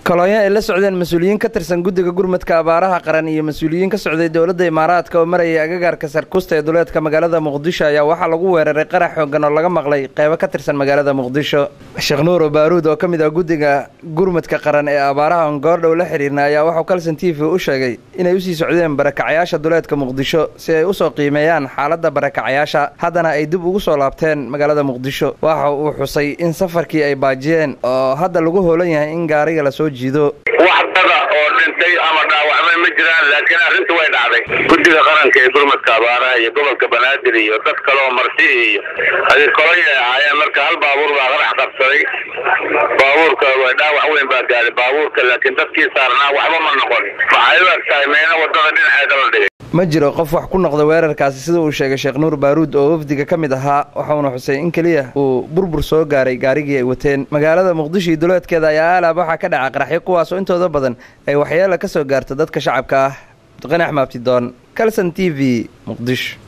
kolonyo ay la socdeen mas-uuliyiin ka tirsan guddiga gurmadka abaaraha qaran iyo mas-uuliyiin ka socday dowladda imaaraadka oo marayay agagaarka sarkusta ee duleedka magaalada muqdisho ayaa waxaa lagu weeraray qarax xoogan oo laga maqlay qeybo ka tirsan magaalada muqdisho sheekh nuuro baaruud oo ka mid ah guddiga gurmadka qaran ee abaaraha on goordhow la xiriirna ayaa waxuu kalson t v u sheegay inay usii socdeen barakacayaasha duleedka muqdisho si ay usoo qiimeeyaan xaaladda barakacayaasha haddana ay dib ugu soo laabteen magaalada muqdisho waxa uu xusay in safarkii ay baajiyeen oo hadda lagu hoolan yahay in gaariga lasoo jiido wax dada oo dhintay ama dhaawacmay ma jiraan laakiin arrinta way dhacday guddiga qaranka ee gurmadka abaaraha iyo gobolka banaadir iyo dad kale oo marti iyo adir kolonyay ahaayeen marka hal baabuur baa qarax qabsaday baabuurka dhaawac weyn baa gaaday baabuurka laakiin dadkii saarnaa waxba ma noqon waxay u eg tahay meena wadada dhinaceeda la dhigay ma jiro qof wax ku noqda weerarkaasi sida uu sheegay sheekh nuur baaruud oo wafdiga ka mid ahaa waxauna xusay in keliya uu burbur soo gaaray gaarigii ay wateen magaalada muqdisho iyo duleedkeeda ayaa aalaab waxaa ka dhaca qaraxyo kuwaasoo intooda badan ay waxyeela ka soo gaarto dadka shacabka ah duqani axmaabtidoon kalson t v muqdisho